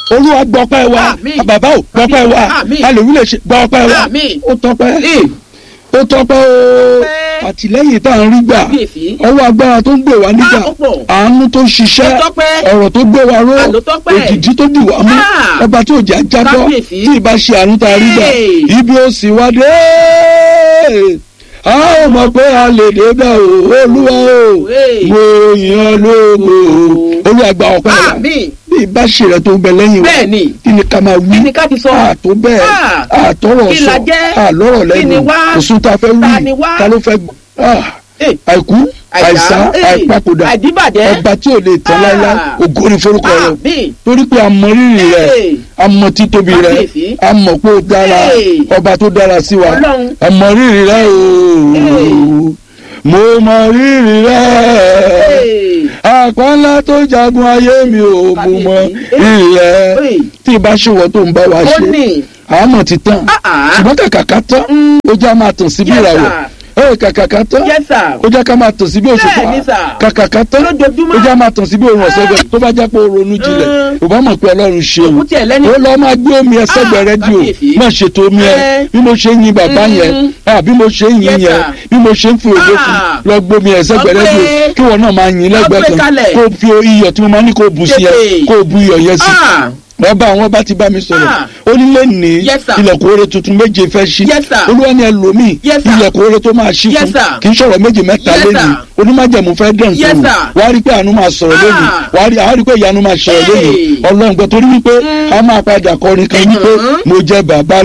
olúwa gbọ́pẹ́ wa Àmín. bàbá ò gbọ́pẹ́ wa Àmín. alèwí lè ṣe gbọ́pẹ́ wa Àmín. ó tọ́pẹ́ Ee. ó tọ́pẹ́ o Tọ́pẹ́. àtìlẹ́yìn tá à ń rí gbà Kábíyèsí. ọwọ́ agbára tó ń gbé wa nígbà Ah, ó pọ̀. àánú tó ń ṣiṣẹ́ Ó tọ́pẹ́. ọ̀rọ̀ tó gbé wa ró Ah, ló tọ́pẹ́. òjìjí tó dì wá mú Ah. ọba tí òjì ajábọ́ Kábíyèsí. tí ì bá ṣe àánú tá a rí gbà Hey. ibi ó sì wá dé a ó mọ̀ pé a lè débẹ̀ o olúwa o Hey. mo yàn lógo o olúwa gba ọpẹ́ wa Àmín. bí ìbá ṣe rẹ tó ń bẹ lẹ́yìn wa Bẹ́ẹ̀ ni. kí ni ká máa wí Kí ni ká ti sọ? àtó bẹ́ẹ̀ Ah. àtọ́rọ̀ Kí la sọ jẹ́? àlọ́rọ̀ Kí ni lẹ́nu wá? òsùn tá a fẹ́ Ta wí ni wá? ta ló fẹ́ gbọ́ Ah. Ee. àìkú àìsá Ee. àìpapòdà Àìdíbàjẹ́. ọba tí ò lè tán Ah. láíláí ògo ni forúkọ rẹ Àmín. torí pé a mọ rírì rẹ Ee. a mọ títóbi rẹ Kábíyèsí. a mọ̀ pé ó dára Ee. ọba tó dára sí wa Ọlọ́run. a mọ rírì rẹ o mo mọ rírì rẹ Ee. àpá ńlá tó jagun ayé mi ò mo mọ rírì rẹ Ee. tí ì bá ṣòwò tó ń bá wa Ó ṣe ní. àmọ̀ ti tán Ah, ah. ṣùgbọ́n kàkà ká tán ó já máa tàn sí bí Yes, ìràwọ̀ sir. ẹ̀ kàkà ká tán Yes, sir. ó já ká máa tàn sí bí òṣùpá Bẹ́ẹ̀ni, sir. kàkà ká tán Lójoojúmọ́. ó já máa tàn sí bí òrùn ọ̀sẹ̀gbẹ̀ tó bá já pé ó ronú jinlẹ̀ Mm. ò bá mọ̀ pé ọlọ́run ṣeun Òkú tiẹ̀ lẹ́ni. ó lọ́ máa gbé omi ẹsẹ̀gbẹ̀ Ah, rédíò kábíyèsí. má ṣètò omi ẹ Eh. bí mo ṣe ń yin bàbá Mm. yẹn ah, bí mo ṣe ń yin Yes, yẹn sir. bí mo ṣe ń fi òde fún Ah. lọ gbómi ẹsẹ̀gbẹ̀ Lọ gbé. rédíò kí wọn náà máa yin lẹ́gbẹ̀ẹ́ gbé kan kalẹ̀. kó fi iyọ̀ tí mo máa ní kó bù sí yẹn Tètè. kó bu iyọ̀ yẹn sí Ah. wọ́n bá àwọn bá ti bá mi sọ̀rọ̀ Ah. ó ní lẹ́nìí Yes, sir. ilẹ̀kùn oore tuntun méje fẹ́ ṣí Yes, sir. olúwa ni ẹlòmíì Yes, sir. ilẹ̀kùn oore tó máa ṣí Yes, fún sir. kì í sọ̀rọ̀ méje mẹ́ta Yes, lẹ́nìí sir. onímájẹ̀mú fẹ́ dẹ̀ Yes, nǹkan sir. wàá rí pé àánú máa sọ̀rọ̀ Ah. lẹ́nìí wàá rí àá rí pé ìyanu máa sọ̀rọ̀ Hey. lẹ́nìí ọlọ́run gbọ́ torí wípé a máa padà kọrin kan wípé Mhm. mo jẹ bàbá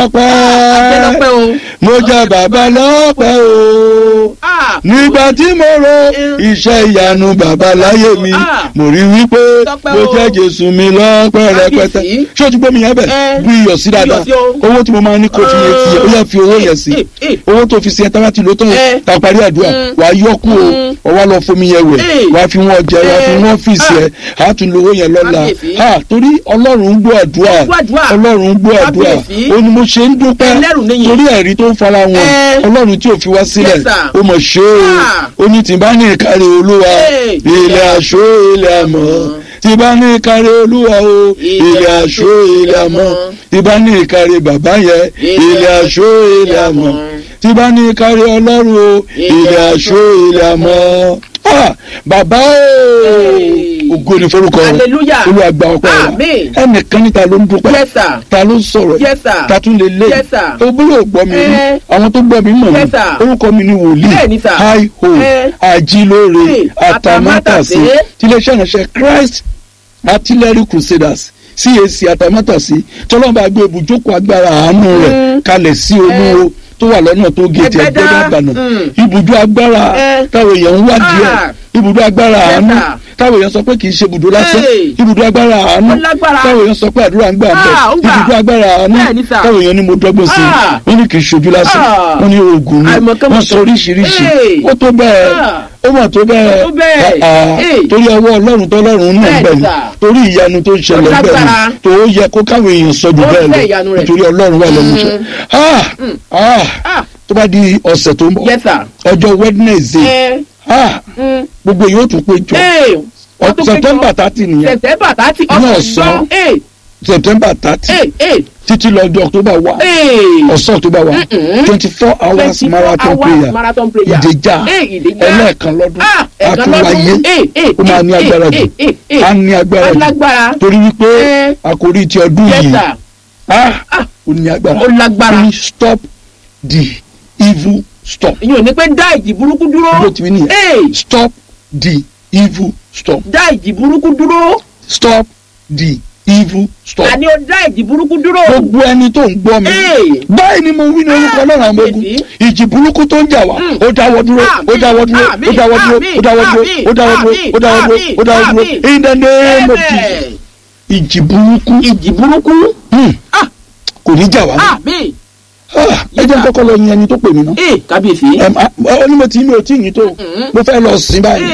Ajẹ́ lọ́pẹ́ lọ́pẹ́ o. mo jẹ bàbá lọ́pẹ́ o Ah. nígbà tí mo ro Mm. iṣẹ́ ìyanu bàbá láyé mi Ah. mo rí wípé Tọ́pẹ́ mo o. jẹ́ jésù mi lọ́pẹ́ rẹpẹtẹ Kábíyèsí. ṣé o ti gbé mi yẹn bẹ̀ Eh. bu iyọ̀ sí dáadáa Iyọ̀ sí o. owó tí mo máa ní kó fi yẹn ti yẹ ó yẹ fi owó yẹn sí Eh, eh. owó tó fi sí ẹ tábà ti lò tán Eh. ta parí àdúrà Mm. wàá yọ kú o Mm. ọwọ́ lọ fomi yẹn wẹ̀ Eh. wàá fi wọ́n jẹ wàá fi Eh. wọ́n fìsì ẹ àá tún lo owó yẹn lọ́la Kábíyèsí. Ah, torí ọlọ́run ń gbọ́ àdúrà Ó gbọ́ àdúrà. ọlọ́run ń gbọ́ àdúrà Kábíyèsí. ó ní mo ṣe ń dúpẹ́ Ẹlẹ́rù níyìn. torí ẹ̀rí tó ń fara wọn Eh. ọlọ́run tí ò fi wá sílẹ̀ Yes, sir. ó mọ̀ ṣe é Ah. ó ní tí bá ní ìkárí olúwa Eh. ilẹ̀ àṣọ ilẹ̀ àmọ́ tí bá ní ìkárí olúwa o ilẹ̀ àṣọ ilẹ̀ àmọ́ tí bá ní ìkárí bàbá yẹn ilẹ̀ àṣọ ilẹ̀ àmọ́ tí bá ní ìkárí ọlọ́run o ilẹ̀ àṣọ ilẹ̀ àmọ́ Ah, bàbá o Hey. ògo ni forúkọ rẹ Hallelujah. olúwa gba ọpẹ́ wa Amen. ẹnìkan níta ló ń dúpẹ́ Yes, sir. ta ló ń sọ̀rọ̀ Yes, sir. ta tún lè lé Yes, sir. o búrò gbọ́ mi rí Eh. àwọn tó gbọ́ mi mọ̀ mi Yes, sir. orúkọ mi ni wòlíì Bẹ́ẹ̀ni, sir. hi ho Eh. ajílóore Hey, atamátàsí atamátàsé. tiléeṣẹ́ ìránṣẹ́ Christ Artillery Crusaders CAC atamátàsí tọ́lọ́mọba gbé ibùjókòó agbára àánú rẹ̀ Mm. kalẹ̀ sí olúwo tó wà lọ́nà tó gètè Ẹgbẹ́dá. ẹgbẹ́dá àbànà Mm. ibùdó agbára Eh. táwọn èèyàn ń wá díẹ̀ Ah. ibùdó agbára Yes, àánú sir. táwọn èèyàn sọ pé kì í ṣe ibùdó lásán Hey. ibùdó agbára àánú Ó lágbára. táwọn èèyàn sọ pé àdúrà ń gbà Ah, ó bẹ́ẹ̀ gbà. ibùdó agbára àánú Bẹ́ẹ̀ni, sir. táwọn èèyàn ní mo dọ́gbọ́n sí Ah. i wọ́n ní kì í ṣojú lásán Ah. wọ́n ní oògùn ni Àìmọ̀kánmọ̀kán. wọ́n sọ oríṣiríṣi Hey. ó tó bẹ́ẹ̀ Ah. ó mà tó bẹ́ẹ̀ Ó tó bẹ́ẹ̀. Ah, ah. Hey. torí ọwọ́ ọlọ́run tọ́lọ́run náà Bẹ́ẹ̀ni, bẹ́ẹ̀ ni sir. torí ìyanu tó ń ṣẹlẹ̀ Ó bẹ́ẹ̀ lágbára. ni tó yẹ kó káwọn èèyàn sọ jù Ó bẹ́ẹ̀ fẹ́ ìyanu lọ rẹ̀. nítorí ọlọ́run wà lẹ́nu iṣẹ́ Ah, ah. Ah. tó bá di ọ̀sẹ̀ tó ń bọ̀ Yes, sir. ọjọ́ Wednesday Eh. ah, Mm. gbogbo yóò tún péjọ Eh. Wọ́n tún péjọ. September thirty nìyẹn September thirty. Ní ọ̀sán. Eh. September thirty Eh. Eh. títí lọ di October one Eh. ọ̀sán October one Mm-mm. twenty four hours 24 marathon hours prayer marathon prayer. ìdèjà Eh, ìdèjà. ẹlẹ́ẹ̀kan lọ́dún Ah, ẹ̀kan àtúwáyé lọ́dún. Eh, eh, ó máa ní eh, agbára eh, jù eh, eh. á ní agbára jù Alágbára. torí wípé Eh. àkórí ti ọdún Yes, yìí sir. ah, Ah. ó ní agbára Ó lágbára. Ó ní stop the evil stop ìyẹn ò ní pé dá ìjì burúkú dúró. bó ti wí nìyẹn Ee, stop the evil stop dá ìjì burúkú dúró. stop the evil stop. àní ó dá ìjì burúkú dúró. gbogbo ẹni tó ń gbọ́ mi Ee. báyìí ni mo wí ní orúkọ ọlọ́run àwọn ogun Àmín. ìjì burúkú tó ń jà wá Mm. ó dáwọ́ dúró ó Àmín. dáwọ́ dúró ó Àmín. dáwọ́ dúró Àmín. ó dáwọ́ dúró Àmín. ó dáwọ́ dúró Àmín. ó dáwọ́ dúró Àmín. ó dáwọ́ dúró Àmín. in the name of Amen. Jesus ìjì burúkú ìjì burúkú. hmm, Ah, kò ní jà wá mọ́. àmín. Ah, ẹ jẹ́ n kọ́kọ́ lọ yin ẹni tó pè mí náà Ee, kábíyèsí. Ẹm, ah, ó ní mo ti mi ò tí ì yín tó Mm. mo fẹ́ lọ sìn báyìí Ee.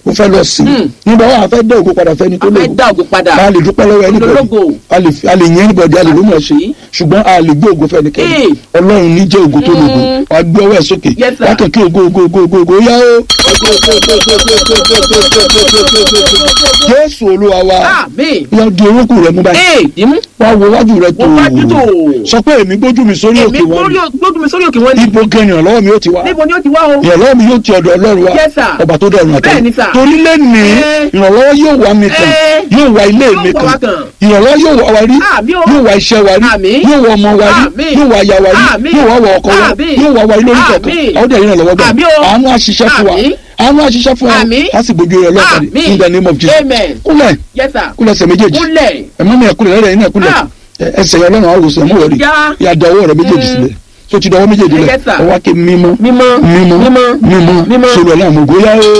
ó fẹ́ lọ sí Mm. nígbà wà á fẹ́ dé ògo padà fẹ́ni tó a fẹ́ lógo dá ògo padà a lè dúpẹ́ lọ́wọ́ anybody Ológo. a lè fi- a lè yẹn anybody a lè ló mọ̀ ṣe Àbí? ṣùgbọ́n a lè gbé ògo fẹ́ni kẹ́ni Eh. ọlọ́run ní jẹ́ ògo tó lógo Mm. wà á gbé ọwọ́ ẹ̀ sókè Yes, sir. wà á kàn kí ògo ògo ògo ògo ògo yá o. jésù olúwa wa àmín yọ di orúkú rẹ mú báyìí ee dìmú wá wo wájú rẹ tó Wo wájú tó. sọ pé èmi gbójú mi sórí èmi òkè wọn gbórí gbójú mi sórí òkè wọn ni ibo gan ìrànlọ́wọ́ mi ó ti wá níbo ni ó ti wá o ìrànlọ́wọ́ mi yóò ti ọ̀dọ̀ ọlọ́run wa Yes, sir. ọba tó dẹ̀rùn àtẹ Bẹ́ẹ̀ni, sir. torí lẹ́nìí Eh. ìrànlọ́wọ́ yóò wá mi kàn Eh. yóò wá ilé mi Yóò wá wa kàn kàn. ìrànlọ́wọ́ yóò wá wa rí Àmín o. yóò wá iṣẹ́ wa rí Àmín. yóò wá ọmọ wa rí Àmín. yóò wá aya wa rí Àmín. yóò wá wọ ọkọ wa Àmín. yóò wá wa ilé orí kọ̀ọ̀kan Àmín. àwọn dẹ̀ ìrànlọ́wọ́ gbà Àmín o. àánú àṣiṣẹ́ fún wa Àmín. àánú àṣiṣẹ́ fún wa Àmín. á sì gbójú rẹ lọ́kàn Àmín. in the name of Jesus Amen. kúlẹ̀ yes sir kúlẹ̀ ẹsẹ̀ méjèèjì kúnlẹ̀ ẹ̀mọ́ mi ẹ̀kúlẹ̀ lẹ́rẹ̀ yín ẹ̀kúlẹ̀ Ah. ẹsẹ̀ yẹn ọlọ́run àwòsàn ẹ̀mọ́ wọ̀rí Já. yà da ọwọ́ rẹ méjèèjì Mm. sílẹ̀ tó ti dọwọ́ méjèèjì lẹ̀ Yes, sir. ọwọ́ ake mímọ́ mímọ́ mímọ́ mímọ́ mímọ́ mímọ́. sọ̀rọ̀ ọlọ́run àmọ́ ògóyá o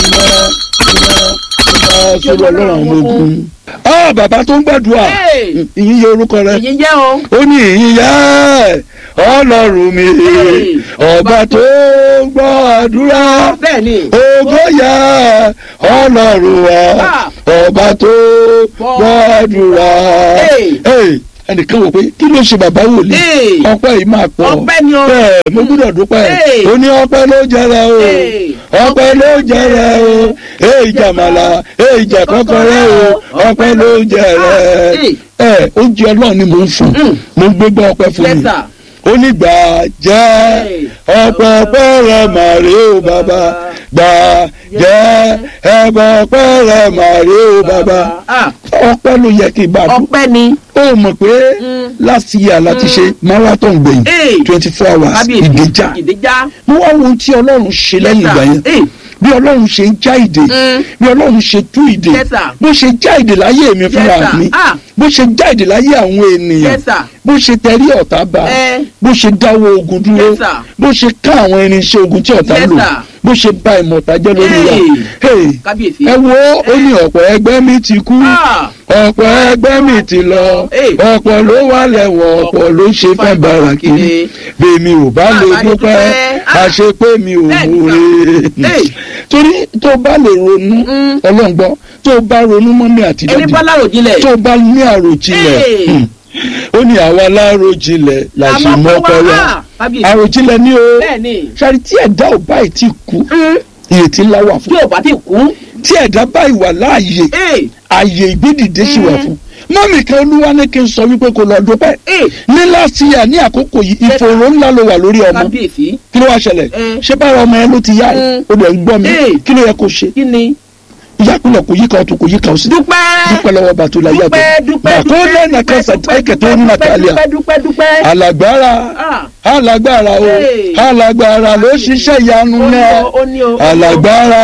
mímọ́ mímọ́ sọ̀rọ̀ ọlọ́run àmọ́ ògùn. ah bàbá tó ń gbàdúrà Hey. ìyìn yẹ orúkọ rẹ èyí jẹ́ o ó ní ìyìn yẹ ọlọ́run mi Hey. ọba tó ń gbọ́ àdúrà bẹ́ẹ̀ ni ògo yẹ ọlọ́run wa Ah. ọba tó gbàdúrà. Hey. Hey, ẹnìkan wò pé kí ló ṣe bàbá wòlíì Hey. ọpẹ́ yìí máa pọ̀ Ọpẹ́ ni o. bẹ́ẹ̀ mo gbọ́dọ̀ dúpẹ́ Hey. ó ní ọpẹ́ ló jẹrẹ o Hey. ọpẹ́ ló jẹrẹ o èyí jàmàlà èyí jàkọkọrẹ o ọpẹ́ ló jẹrẹ Hey. ẹ oúnjẹ Ọlọ́run ni mo ń fún Mm. mo ń gbégbá ọpẹ́ fún yes mi sir ó ní gbà jẹ́ Hey. ọpẹ́ ọpẹ́ rẹ màrí o bàbá gbà jẹ́ ẹbọ ọpẹ́ rẹ màrí o bàbá ah ọpẹ́ ló yẹ kí n bá dún ọpẹ́ ni ó mọ̀ pé Mm. last year láti ṣe marathon gbẹ̀yìn Hey. twenty four hours kábíyèsí ìdíjà ìdíjà mo wá wo ohun tí ọlọ́run ṣe lẹ́yìn ìgbà yẹn Hey. bí ọlọ́run ṣe ń já ìdè Mm. bí ọlọ́run ṣe tú ìdè Yes, sir. bó ṣe já ìdè láyé mi fúnra Yes, sir. mi Ah. bó ṣe já ìdè láyé àwọn ènìyàn yes sir bó ṣe tẹrí ọ̀tá bá Eh. bó ṣe dáwọ́ ogun dúró Yes, sir. bó ṣe ká àwọn irinṣẹ́ ogun tí ọ̀tá Yes, lò sir. bó ṣe bá ìmọ̀ta jẹ́ lórí wa Hey. Hey, kábíyèsí ẹ wo ó ní ọ̀pọ̀ ẹgbẹ́ mi ti kú ah ọ̀pọ̀ ẹgbẹ́ mi ti lọ Hey. ọ̀pọ̀ ló wà lẹ́wọ̀n ọ̀pọ̀ ló ṣe fẹ́ bára kiri bèmi ò bá Ah, lè bá lè dúpẹ́ dúpẹ́. Ah. àṣepé mi ò Bẹ́ẹ̀ ni, múre Hey. torí tó bá lè ronú Mm. ọlọ́ngbọ́n tó bá ronú mọ́mí àti ẹni dádì bá láròjinlẹ̀ tó bá ní àròjinlẹ̀ Hey. hmm, ó ní àwa láròjinlẹ̀ la ṣe Àmọ́ mọ́ pé pẹ́ wá, wá ah, kábíyèsí àròjinlẹ̀ ni o bẹ́ẹ̀ ni ṣáàrí tí ẹ̀dá ò báyìí ti kú Mm. ìrètí ńlá wà tí fún ò bá ti kú tí ẹ̀dá báyìí wà láàyè ee àyè ìgbédìde sì wà fún mọ́mì kan olúwa ní kí n sọ wípé kò lọ dúpẹ́ ee ní láti yà ní àkókò yìí ìfòòró ńlá ló wà lórí ọmọ kábíyèsí kí ló wá ṣẹlẹ̀ Mm. ṣé bára ọmọ yẹn ló ti yá ẹ̀ Mm. ó dẹ̀ ń gbọ́ mi Eh. kí ló yẹ kó ṣe kí ni ìyákulẹ̀ kò yíká ọtún kò yíká ọsí dúpẹ́ dúpẹ́ lọ́wọ́ bàtú la yàtọ̀ dúpẹ́ dúpẹ́ bàtó lẹ́nà kẹsà ẹ̀kẹ́ tó ń nàkàlẹ̀ dúpẹ́ dúpẹ́ dúpẹ́ alágbára ah alágbára o Hey. alágbára ló ṣiṣẹ́ ìyanu ó ní náà o ó ní o alágbára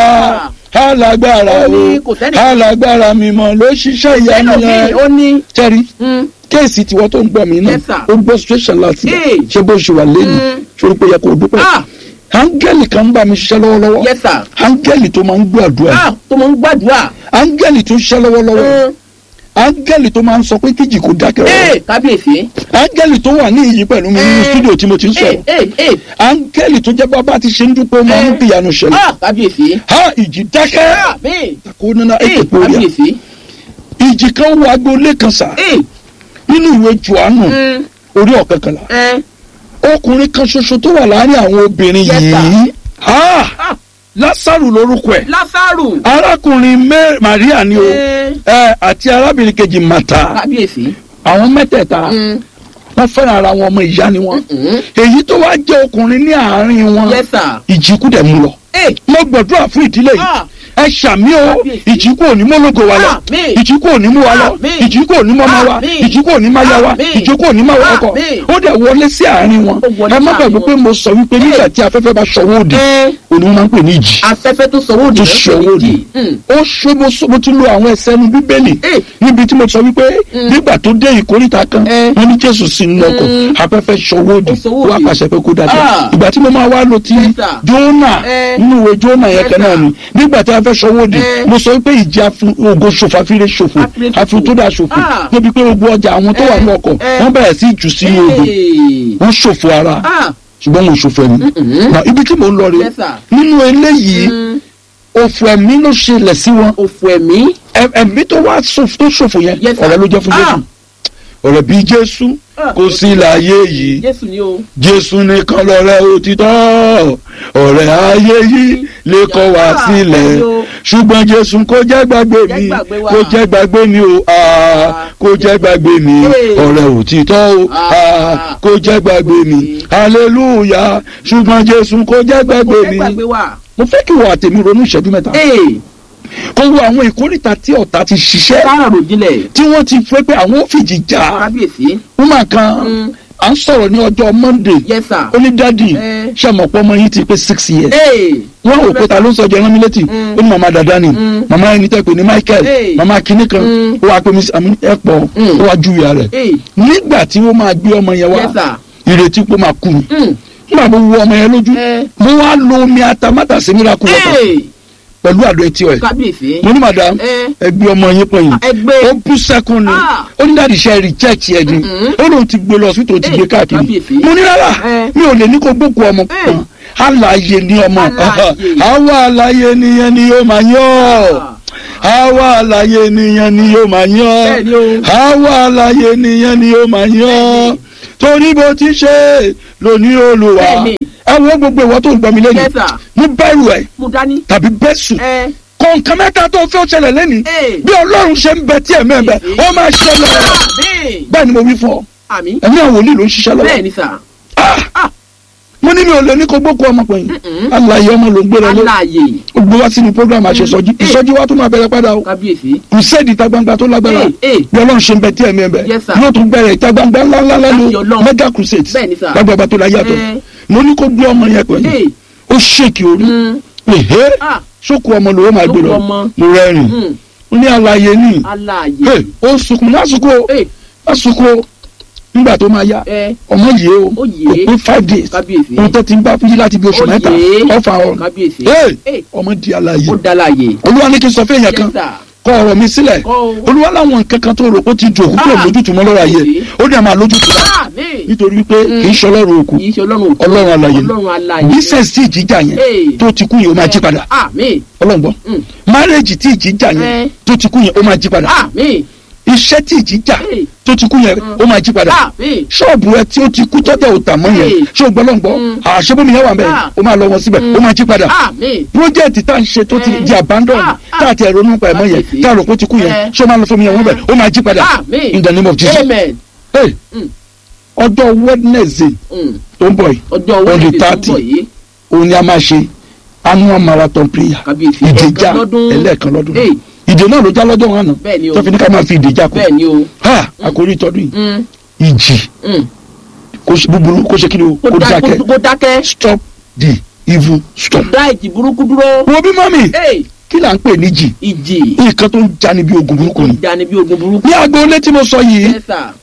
alágbára Ó o ní kò sẹ́ni- alágbára mímọ́ ló ṣiṣẹ́ ìyanu ẹlòmíì náà ó ní tẹ́rí mm, kéèsì tiwọn tó ń gbọ́ mi náà Yes, sir. ó gbọ́ situation láti yà Hey. ṣé bó ṣe wà lẹ́nu Mm. sórí pé yẹ kó o dúpẹ́ ah áńgẹ́lì kan ń bá mi ṣiṣẹ́ lọ́wọ́lọ́wọ́ yes sir áńgẹ́lì tó máa ń gbọ́ àdúrà ah tó mọ̀ ń gbàdúrà áńgẹ́lì tó ń ṣiṣẹ́ lọ́wọ́lọ́wọ́ Mm, áńgẹ́lì tó máa ń sọ pé kíjì kò dákẹ́ ee rọrùn kábíyèsí áńgẹ́lì tó wà ní iyì pẹ̀lú mi nínú Eh. stúdíò tí mo ti ń ee sọ̀rọ̀ ee ee áńgẹ́lì tó jẹ́ bábá ti ṣe ń dúpẹ́ ó máa ń Eh. bí ìyanu ṣẹlẹ̀ ah kábíyèsí ha ìjì dákẹ́ ah mi kó nínú ee ètò ìpòríà kábíyèsí ìjì kan wọ agboolé kan sà ee nínú ìwé Jòhánù mm, orí ọ̀kẹ́kànlá ẹ ọkùnrin kan ṣoṣo tó wà láàrin àwọn obìnrin Yes, sir. yìí ha ah Lásárù lórúkọ ẹ̀ lásàrù arákùnrin Mẹ́- Màríà ni o ee ẹ àti arábìnrin kejì Màtà kábíyèsí àwọn mẹ́tẹ̀ẹ̀ta mm, wọ́n fẹ́ràn ara wọn ọmọ ìyá ni wọ́n mm, èyí tó wá jẹ́ ọkùnrin ní àárín wọn yes sir ìjìkú dẹ̀ mú lọ ee mo gbàdúrà fún ìdílé yìí ah ẹ ṣàmì o Kábíyèsí. ìjìkú ò ní mọ́lógo wa lọ Àmín. ìjìkú ò ní mú wa lọ Àmín. ìjìkú ò ní mọ́mọ́ wa Àmín. ìjìkú ò ní máyá wa Àmín. ìjìkú ò ní máa ọkọ Àmín. ó dẹ̀ wọlé sí àárín wọn Ó wọlé ẹ má sí gbàgbé àárín pé wọn. mo sọ wípé nígbà tí afẹ́fẹ́ bá ṣọwọ́ òdì ee òní wọn máa ń pè ní ìjì afẹ́fẹ́ tó sọ wóòdì tó ló ń pè ṣọwọ́ ní òdì jì. Mm, ó ṣe mo sọ mo ti lo àwọn ẹsẹ̀ ní bíbélì Eh. níbi tí mo sọ wípé Mm. nígbà tó dé ìkórìtà kan Eh. wọn ní jésù sí nínú ọkọ̀ Mm. afẹ́fẹ́ ṣọwọ́ òdì Ó ṣọwọ́ wọ́n òdì. apàṣẹ pé kó dájọ́ Ah. ìgbà tí mo máa wá lo ti Yes, sir. jónà Eh. nínú ìwé jónà yẹn Yes, kan náà sir. ni nígbà tí a fẹ́ ṣọwọ́ òdì Eh. mo sọ wípé ìjì afu- ògo ṣòfò àfiré ṣòfò Àfiré ṣòfò. àfi tó dà ṣòfò Ah. débi pé gbogbo ọjà àwọn tó wà ní ọkọ̀ Eh. wọ́n bẹ̀rẹ̀ sí jù sínú odò ee wọ́n ṣòfò ara ah ṣùgbọ́n wọn ò ṣòfò ẹ̀mí Mm-mm. Na ibi tí mò ń lọ rè Yes, sir. nínú eléyìí mm, òfò ẹ̀mí ló ṣẹlẹ̀ sí wọn òfò ẹ̀mí. Ẹ- ẹ̀mí tó wá ṣòfò tó ṣòfò yẹn Yes, sir. ọ̀rẹ́ ló jẹ́ fún Ah. Jésù ọ̀rẹ́ bí Jésù Ah. kò sí láyé yìí jésù ni o. Jésù nìkan lọ̀rẹ́ òtítọ́ ọ̀rẹ́ ayé yìí lè kọ̀ wá Ah, sílẹ̀ bẹ́ẹ̀ni o. ṣùgbọ́n Jésù kò jẹ́ gbàgbé Jẹ́ mi gbàgbé wa. kò jẹ́ gbàgbé mi o ah, kò jẹ́ gbàgbé mi Hey. ọ̀rẹ́ òtítọ́ o Ah. ah, kò jẹ́ gbàgbé mi hallelujah ṣùgbọ́n Jésù kò jẹ́ gbàgbé kò jẹ́ mi gbàgbé wa. mo fẹ́ kí wọ́n àtẹ̀mí ronú ìṣẹ́jú mẹ́ta ee kó wo àwọn ìkórìtà tí ọ̀tá ti ṣiṣẹ́ káàrọ̀ ròjìnlẹ̀. tí wọ́n ti fẹ́ pé àwọn ò fìjì jà kábíyèsí. woman kan Mm. à ń sọ̀rọ̀ ní ọjọ́ monday yes sir. ó ní dádì Eh. ṣe mọ̀ pé ọmọ yìí ti pé six years ee wọ́n rò pé ta ló ń sọ jẹ́ rán mi létí Mm. ó ní màmá dada ni Mm. màmá ẹni tẹ́ pé ní michael Hey. màmá kinní kan Mm. ó wàá pè mí àmì ẹ̀pọ̀ Mm. ó wàá júwèé rẹ̀ ee nígbà tí wọ́n máa gbé ọmọ yẹn wá yes sir. ìrètí pé ó máa kú ni Mm. nígbà tó wú ọmọ yẹn lójú Eh. mo wá lo omi atamátàsí miracle water ee pẹ̀lú àdó etí ẹ̀ kábíyèsí. mo ní madam Eh. ẹ gbé ọmọ yín pọ̀ yìí ẹgbẹ́. ó bú sẹ́kún ni Ah. ó ní dáàdì iṣẹ́ reject ẹ̀ ni Mm-mm. ó lóun ti gbé lọ sí tó ti Eh, gbé káàkiri kábíyèsí. mo ní rárá Eh. mi ò lè ní kó gbókù ọmọ Eh. kan alààyè ni ọmọ Alààyè. àwa alààyè nìyẹn ni yóò máa yọ àwa alààyè nìyẹn ni yóò máa yọ Bẹ́ẹ̀ni o. àwa alààyè nìyẹn ni yóò máa yọ Bẹ́ẹ̀ni. torí bó ti ṣe lóní olùwà Bẹ́ẹ̀ni. ẹ wo gbogbo ìwọ tó ń gbọ́ mi lẹ́nu yes sir. mú bẹ́rù ẹ̀ mo dání. tàbí bẹ́sù ẹ kọ̀ǹkan mẹ́ta tó fẹ́ ṣẹlẹ̀ lẹ́ni ee. bí ọlọ́run ṣe ń bẹ tí ẹ̀mẹ́ ń bẹ ó máa ṣẹlẹ̀ àmín. bẹ́ẹ̀ ni mo wí fún ọ àmì. ẹ̀mí àwọn wòlíì ló ń ṣiṣẹ́ lọ́wọ́ bẹ́ẹ̀ ni sà. Ah! Ah. mo ní mi ò lè ní kó gbókò ọmọkùnrin Mm-mm. alààyè ọmọ ló ń gbé lọlé aláàyè. ó gbé wá sínú program àṣesọjí Mm. ìsọjí wa tún máa bẹ̀rẹ̀ padà o kábíyèsí. ìṣèdí ìta gbangba tó lágbára Ee, ee. bí ọlọ́run ṣe ń bẹ tí ẹ̀mí ẹ̀ bẹ Yes, sir. yóò tún bẹ̀rẹ̀ ìta gbangba ńláńlá Láti lẹ́nu Ọlọ́run. mega crusades Bẹ́ẹ̀ ni, sir. lágbàgbà tó láyé àtọ̀ Eh. mo ní kó gbé ọmọ yẹn pẹ̀lú ee. ó ṣèkì orí Mm. ehe ah. sókù ọmọ lòó máa gbé Sókù lọ ọmọ. mo rẹ́rìn Mm. ó ní alààyè ní aláàyè. Hey, ó sunkún má sunkún o ee. má sunkún o nígbà tó máa yá ẹ. ọmọ yìí o Ó kò yé. pé five days kábíyèsí. ohun tó ti ń bá fújì láti bí oṣù Ó mẹ́ta yé. ọ̀fà ọ̀run kábíyèsí. Hey, ee. ọmọ di alààyè ó dáláàyè. olúwa ní kí n sọ fún èèyàn kan yes sir. kọ ọ̀rọ̀ mi sílẹ̀ Kọ́ o. olúwa láwọn nǹkan kan tó rò ó ti jò kúkúrò Ah. lójútùú mọ́ lọ́rọ̀ ayé Kábíyèsí. ó dẹ̀ máa lójútùú rà àmín. nítorí wípé Mm. kì í ṣe ọlọ́run òkú kì í ṣe ọlọ́run òkú. ọlọ́run alààyè ni. ọlọ́run aláàyè. bísẹ̀nsì tí ìjìjà yẹn Hey. tó ti kú yẹn ó máa jí padà àmín. ọlọ́ngbọ́n Mm. márẹ́jì tí ìjìjà yẹn Eh. tó ti kú yẹn ó máa jí padà àmín. iṣẹ́ tí ìjìjà Hey. tó ti kú yẹn ó máa jí padà àmín. ṣọ́ọ̀bù ẹ tí ó ti kú tọ́jà òtà mọ́ yẹn Hey. ṣé o gbọ́ lọ́ngbọ́ Mm. àṣebómi yẹn wà mẹ́ Ah. ó máa lọ wọn síbẹ̀ ó máa jí padà àmín. project tá n ṣe tó ti Eh. di abandon Ah, ah. tá a ti ẹ̀rọ nípa ẹ̀mọ́ yẹn Kábíyèsí. tá a rò pé ó ti kú yẹn Eh. ṣé o máa lọ fún mi yẹn wọ́n bẹ̀ ó máa jí padà àmín. in the name of Jesus amen. Hey, Mm. ọjọ́ Wednesday Mm. tó ń bọ̀ yìí ọjọ́ On the wẹ́ẹ̀dẹ̀ tó ń 30. bọ̀ yìí. òun ni a máa ṣe annual marathon prayer kábíyèsí. ìdèjà ẹ̀ẹ̀kan lọ́dún. ẹlẹ́ẹ̀kan lọ́dún Hey. ìdè náà ló já lọ́jọ́ wọn àná bẹ́ẹ̀ ni o. tó fi ní ká máa fi ìdèjà kù bẹ́ẹ̀ ni o. ha àkórí ìtọ́dún yìí Mm. ìjì Mm. kó ṣe búburú kó ṣe kí ni o kó kó dá- dákẹ́ kó- kó dákẹ́. stop the evil stop. dá ìjì burúkú dúró. wo bí mọ́mì Hey, kí là ń pè ní jì ìjì. nǹkan tó ń jani bí ogun burúkú ni. ìjà ni bí ogun burúkú. ní agboolé tí mo sọ yìí Yes, sir.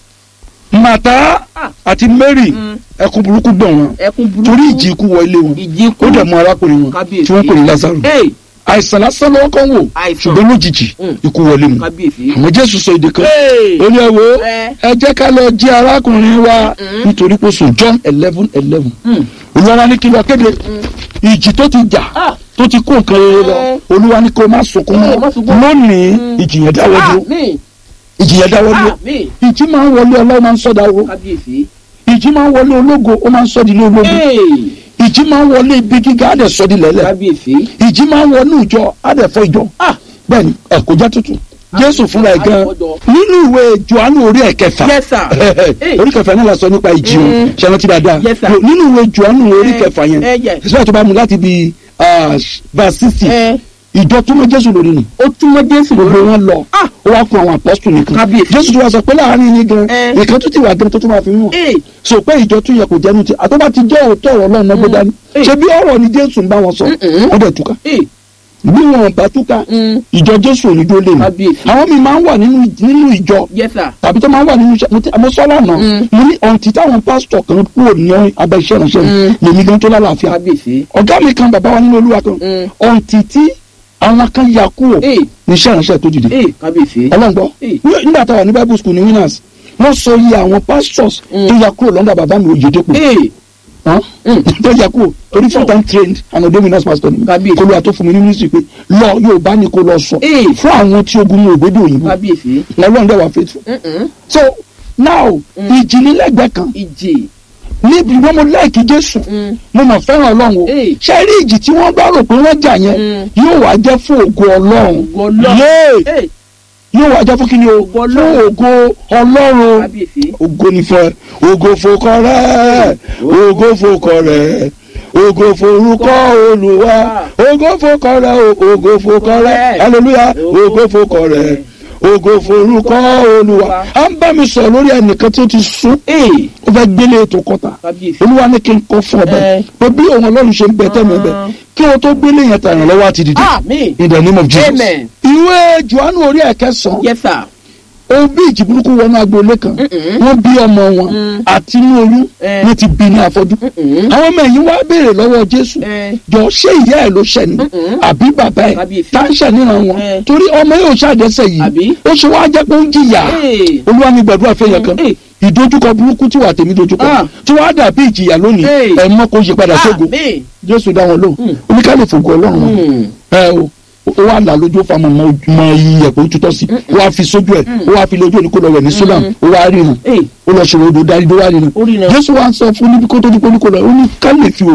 màtá Ah. àti mary Mm. ẹkún burúkú gbọ̀n wọn ẹkún burúkú. torí ìjì ikú wọ ilé wọn ìjì kú. ó dẹ̀ mú arákùnrin wọn Kábíyèsí. tí wọ́n pè ní Lásárù Hey, àìsàn lásán lọ́wọ́ kan wò Àìsàn. ṣùgbọ́n lójijì Mm. ikú wọlé mu kábíyèsí. àmọ́ Jésù sọ èdè kan Hey. ó ní ẹ wo Eh. ẹ jẹ́ ká lọ jí arákùnrin wa Mm-mm. nítorí pé sùn John eleven eleven Mm. olúwa ní kí lọ kéde ìjì tó ti jà Ah. tó ti kó nǹkan rere lọ Eh. olúwa ní kó má sunkún Eh, mọ́ má sunkún. lónìí Mm. ìjì yẹn dáwọ́ dúró àmín. ìjì yẹn dáwọ́ dúró àmín. ìjì máa ń wọlé ọlọ́run máa ń sọ́dà owó kábíyèsí. ìjì máa ń wọlé ológo ó máa ń sọ́ di ilé ológo Hey, ìjì máa ń wọlé ibi gíga á dẹ̀ sọ́ di lẹ́lẹ̀ kábíyèsí. ìjì máa ń wọnú ìjọ á dẹ̀ fọ́ ìjọ Ah. bẹ́ẹ̀ni ẹ kò já tutù jésù fúnra ẹ̀ gan àyẹ̀fọ́jọ. nínú ìwé johannu orí ẹ̀kẹfà Yes, sir. Hey. orí kẹfà náà la sọ nípa ìjì o Mm. ṣe rántí dáadáa Yes, sir. nínú ìwé johannu orí Eh, kẹfà yẹn eh, yes. ìṣúra tó bá mu láti bi verse sixty Ẹ, ìjọ tó mọ jésù lórí ni ó túmọ̀ Jésù gbogbo lórí. wọn lọ Ah. ó wá kó àwọn apọ́sítù nìkan Kábíyèsí. jésù tó wá sọ pé láàrin yín gan Eh. nǹkan tó ti wà gan tó tún máa fi hàn Hey, so pé ìjọ tún yẹ kó jẹnu ti àtọ́bá ti jẹ́ òótọ́ ọ̀rọ̀ náà nọ́gbé dání Eh. ṣe bí ọ̀rọ̀ ni jésù ń bá wọn sọ Mm-mm. wọ́n dẹ̀ túká hey, bí wọn bá túká mm, ìjọ jésù ò ní dúró lé mi Kábíyèsí. àwọn mi máa ń wà nínú nínú ìjọ yes, sir. tàbí tó máa ń wà nínú iṣẹ́ mo ti àmọ́ sọ́lá náà Mm. mo ní ọ̀ǹtí táwọn pásítọ̀ kan kúrò ní abẹ́ iṣẹ́ ìránṣẹ́ mi Mm. lèmi gan tó lálàáfíà kábíyèsí. ọ̀gá mi kan bàbá wa nínú olúwa kan Mm. ọ̀ǹtí tí àwọn kan ya kúrò Hey, ní iṣẹ́ ìránṣẹ́ tó dìde hey, kábíyèsí. ọlọ́ngbọ́ Hey. nígbà táwa ní bible school ní winners wọ́n sọ iye àwọn pastors Mm. tó ya kúrò lọ́ndà bàbá mi Oyèdépò Hey, hàn tó yẹ kó torí full time trained and ordained nurse pastor ni Kábíyèsí. kó ló wà tó fún mi ní ministry pé lọ Yorùbá ni kó lọ sọ Ee. fún àwọn tí ogun ní ògbédè òyìnbó kábíyèsí Ọlọ́run dẹ̀ wà faithful Mm-mm. so now ìjì nílẹ̀gbẹ́ kan ìjì níbi wọn mo láìkí Jésù Mm. mo mọ̀ fẹ́ràn Ọlọ́run o Ee. ṣe rí ìjì tí wọ́n bá rò pé wọ́n jà yẹn Mm. yóò wá jẹ́ fún ògo Ọlọ́run Ògo Ọlọ́run. Yéè. Ee, yóò wá jẹ́ fún kí ni o Ògo fún Ọlọ́run. ògo Ọlọ́run kábíyèsí ògo ni fún ẹ ògo fòkọ rẹ ògo fòkọ rẹ ògo forúkọ Olúwa ògo fòkọ rẹ o, ògo fòkọ rẹ hallelujah ògo fòkọ rẹ ògo forúkọ Olúwa à ń bá mi sọ lórí ẹnìkan tí ó ti sún Ee, ó fẹ́ gbélé ètò kọta kábíyèsí olúwa ní kí n kọ́ fún ọ bẹ́ẹ̀ Eh. pé bí òun ọlọ́run ṣe ń bẹ tẹ́mi ẹ bẹ kí o tó gbélé yẹn tàn lọ́wọ́ àti dìde àmín in the name of Jesus Amen. ìwé Jòhánù orí ẹ̀kẹsàn-án yes sir ó bí ìjì burúkú wọnú agboolé kan Mm-mm. wọ́n bí ọmọ wọn Mm. àti inú oyún Eh. wọ́n ti bí ní afọ́jú Mm-mm. àwọn ọmọ ẹ̀yìn wá béèrè lọ́wọ́ Jésù Eh. jọ ṣé ìyá ẹ̀ ló ṣẹ̀ ni Mm-mm. àbí bàbá ẹ̀ Kábíyèsí. tá ń ṣẹ̀ níran wọn Eh. torí ọmọ yóò ṣàdẹ́sẹ̀ yìí Àbí? ó ṣe wá jẹ́ pé ó ń jìyà Ee. olúwa ní gbàdúrà fẹ́yàn kan Eh. ìdojúkọ burúkú tí wà tèmi dojúkọ Ah. tí wàá dàbí ìjìyà lónìí Eh. ẹ̀ mọ́ kó yí padà sógo àmín Jésù dá wọn lóhùn Mm. oníkálẹ̀ fògo Ọlọ́run wọn Mm. ẹ o ó wà là lójú fa mọ mọ iye ẹ̀kọ́ tutọ́ sí ó wà fi sójú ẹ̀ ó wà fi lójú òní kó lọ wẹ̀ ní Sudan ó wà rí nu Ee. ó lọ ṣòro odò dárí ló wà rí nu Ó rí nu. Jésù wa ń sọ fún níbi kó tó dípò ní kó lọ ó ní ká lè fi